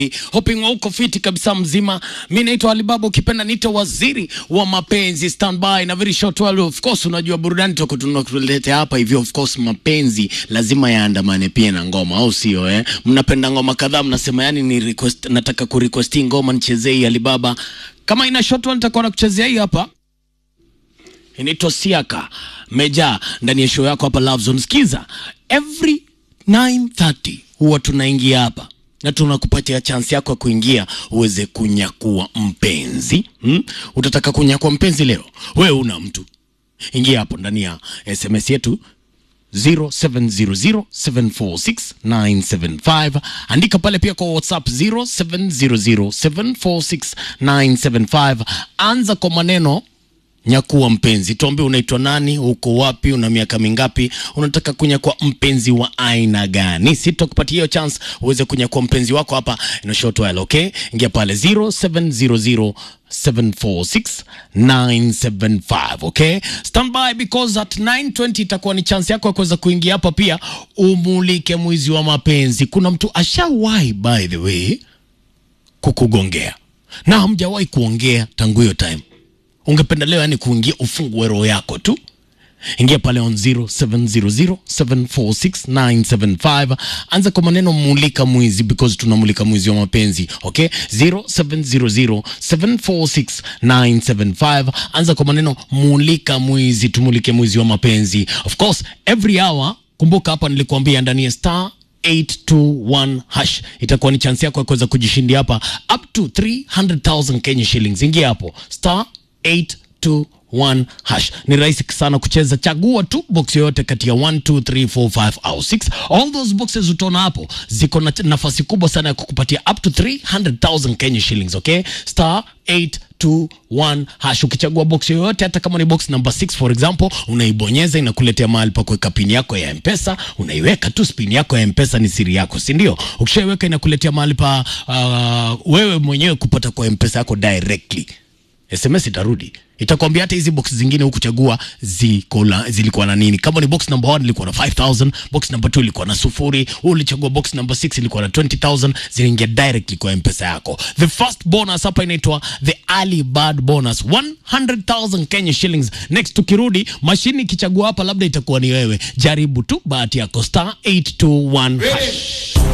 hoping uko fiti kabisa mzima. Mi naitwa Alibaba, ukipenda niite waziri wa mapenzi. Standby na very short while, of course, unajua burudani toko tunakuletea hapa hivyo. Of course, mapenzi lazima yaandamane pia na ngoma, au sio? Eh, mnapenda ngoma kadhaa, mnasema yani ni request, nataka kurequest hii ngoma nichezee hii Alibaba. Kama ina short while, nitakuwa nakuchezea hii hapa inaitwa Siaka Meja ndani ya show yako hapa Love Zone. Sikiza, every 9:30 huwa tunaingia hapa na tunakupatia chance yako ya kuingia uweze kunyakua mpenzi hmm? Utataka kunyakua mpenzi leo, wewe una mtu, ingia hapo ndani ya SMS yetu 0700746975 andika pale pia kwa WhatsApp 0700746975 anza kwa maneno nyakua mpenzi, tuambie unaitwa nani, uko wapi, una miaka mingapi, unataka kunyakua mpenzi wa aina gani? Sitakupatia hiyo chance uweze kunyakua mpenzi wako hapa in a short while, okay? Ingia pale 0700 746 okay? Stand by because at 9:20 itakuwa ni chance yako ya kuweza kuingia hapa pia umulike mwizi wa mapenzi. Kuna mtu ashawahi by the way kukugongea na hamjawahi kuongea tangu hiyo time ungependa leo yani kuingia ufungue roho yako tu ingia pale on 0700746975 anza kwa maneno mulika mwizi because tunamulika mwizi wa mapenzi okay 0700746975 anza kwa maneno mulika mwizi tumulike mwizi wa mapenzi of course every hour kumbuka hapa nilikuambia ndani ya star 821 hash itakuwa ni chance yako ya kuweza kujishindia hapa up to 300000 Kenya shillings ingia hapo star 821 hash. Ni rahisi sana kucheza, chagua tu box yoyote kati ya 1 2 3 4 5 au 6. All those boxes utaona hapo ziko na nafasi kubwa sana ya kukupatia up to 300,000 Kenya shillings, okay? Star 821 hash. Ukichagua box yoyote, hata kama ni box number 6 for example, unaibonyeza inakuletea mahali pa kuweka pin yako ya Mpesa, unaiweka tu. Pin yako ya Mpesa ni siri yako, si ndio? Ukishaiweka inakuletea mahali pa uh, wewe mwenyewe kupata kwa Mpesa yako directly SMS itarudi itakwambia hata hizi box zingine hukuchagua ziko na zilikuwa na nini. Kama ni box number 1 ilikuwa na 5000, box number 2 ilikuwa na sufuri, ulichagua box number 6 ilikuwa na 20000, zinaingia directly kwa mpesa yako. The first bonus hapa inaitwa the early bird bonus 100000 Kenya shillings. Next tukirudi, mashini ikichagua hapa, labda itakuwa ni wewe. Jaribu tu bahati yako, star 821 hash.